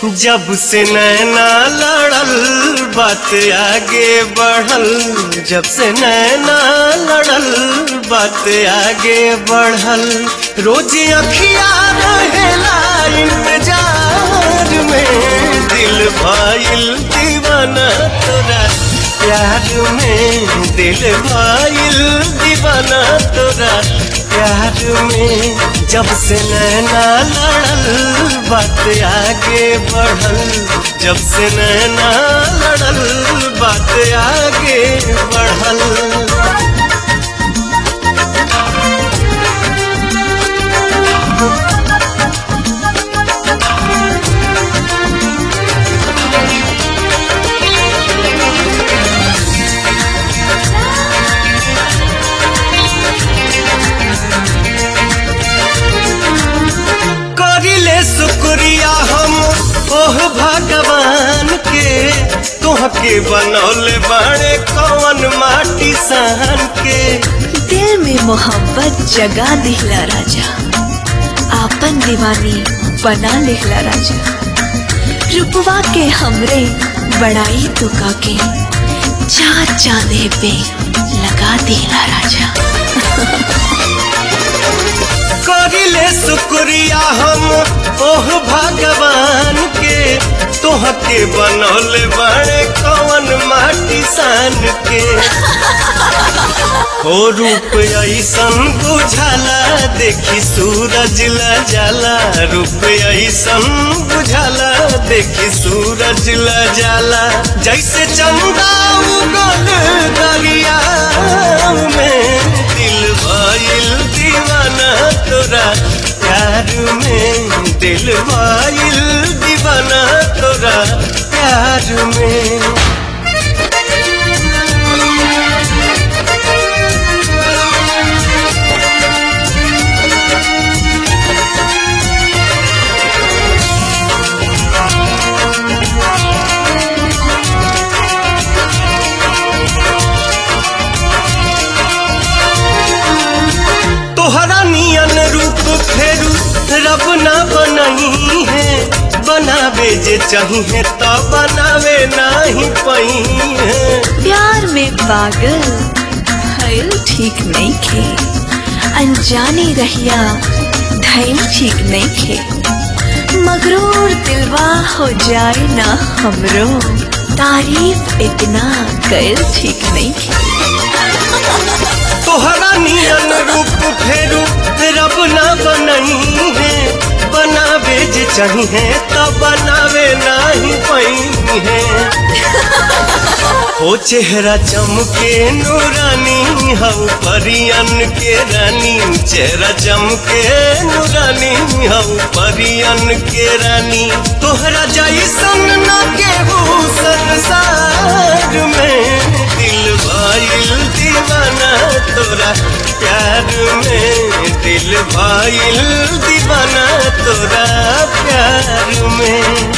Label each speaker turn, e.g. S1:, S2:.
S1: जब से नैना लड़ल बात आगे बढ़ल जब से नैना लड़ल बात आगे बढ़ल रोज अखिया रहेला इंतजार में दिल भाईल दीवाना तोरा प्यार में दिल भाईल दीवाना तोरा प्यार में जब से नैना लड़ल बात आगे बढ़ल जब से नैना लड़ल बात आगे बढ़ल करिले शुक्रिया हम ओह भगवान के तोहके बनौले बाड़े कौन माटी सान के
S2: दिल में मोहब्बत जगा दिहला राजा आपन दीवानी बना लिहला राजा रुपवा के हमरे बड़ाई तुका के चाँद चांदे पे लगा दिहला राजा
S1: करिले शुक्रिया हम ओह भगवान के तोहके बनौले बाड़े कौन माटी सान के हो रूप ऐसन बुझाला देखी सूरज ला जाला रूप ऐसन बुझाला देखी सूरज ला जाला जैसे चंदा उगल दरिया में दिल भइल दीवाना तोरा प्यार में दिल भइल दीवाना तोरा प्यार में तोहरा नियन रूप फेरू रब ना बनही है बनावे जे चाहिए तो बनावे नहीं पही है
S2: प्यार में पागल भइल ठीक नहीं खे अनजाने रहिया धैल ठीक नहीं खे मगरूर दिलवा हो जाए ना हमरो तारीफ इतना कैल ठीक नहीं खे
S1: तोहरा नियन रूप फेरू रब ना बनही है बनावे जे चाहिए तो बनावे नहीं पही है हो चेहरा चमके नूरानी हऊ परियन के रानी चेहरा चमके नूरानी हऊ परियन के रानी तोहरा जैसन न केहू संसार में दिल भइल दीवाना तोरा प्यार में दिल भइल दीवाना तोरा प्यार में